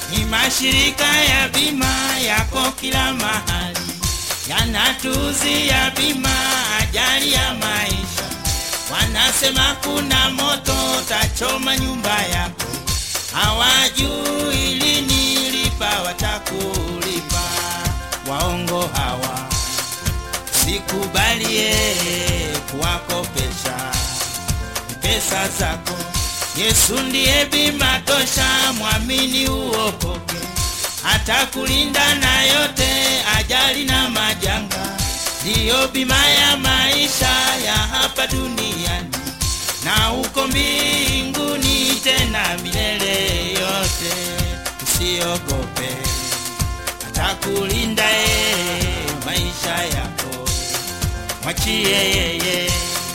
Ni mashirika ya bima yako kila mahali, yanatuzia bima ajali ya maisha. Wanasema kuna moto tachoma nyumba yako, hawajui lini lipa watakulipa. Waongo hawa, sikubalie kuwakopesha pesa zako. Yesu ndiye bima tosha, mwamini uokoke, atakulinda na yote, ajali na majanga. Ndiyo bima ya maisha ya hapa duniani na uko mbinguni tena milele yote. Usiogope, atakulinda yeye maisha yako, mwachie yeye.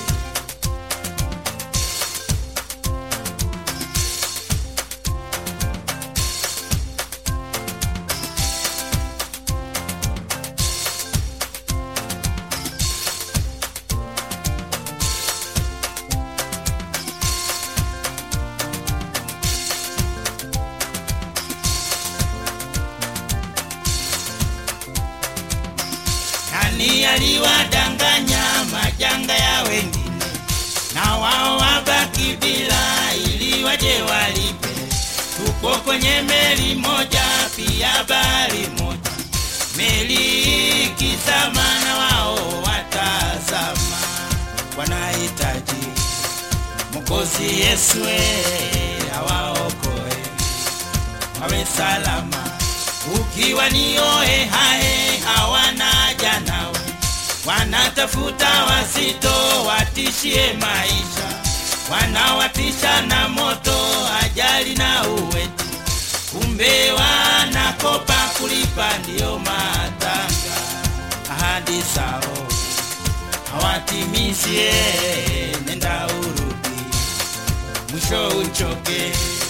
Nani aliwadanganya majanga ya wengine, na wao wabaki bila, ili waje walipe. Tuko kwenye meli moja, pia bahari moja, meli ikizama na wao watazama. Wanahitaji Mwokozi Yesu eh, awaokoe wawe salama. Ukiwa ni oe hae, hawana haja nawe, wanatafuta wasito watishie maisha, wanawatisha na moto, ajali na uweti, kumbe wanakopa kulipa, ndiyo matanga. Ahadi zao hawatimizie, nenda urudi, mwisho uchoke.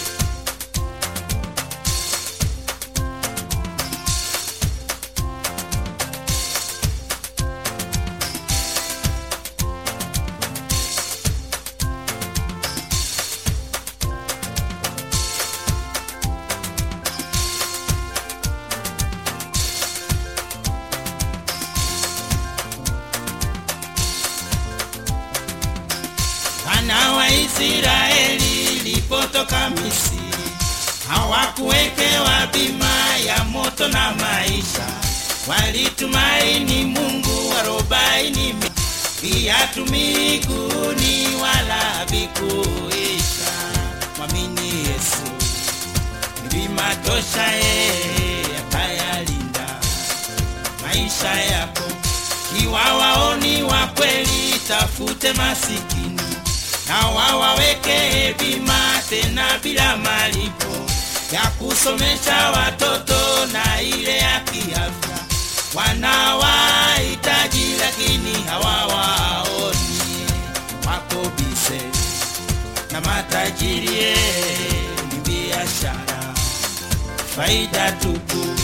Wana wa Israeli lipotoka Misri hawakuwekewa bima ya moto na maisha, walitumaini Mungu arobaini mi- viatu miguuni wala vikuisha. Mwamini Yesu ni bima tosha, yeye atayalinda maisha yako. Kiwa waoni wa kweli, tafute masikini na wawaweke bima tena bila malipo ya kusomesha watoto na ile ya kiafya. Wanawahitaji lakini hawawaoni, wako bise na matajiri, ni biashara faida tupu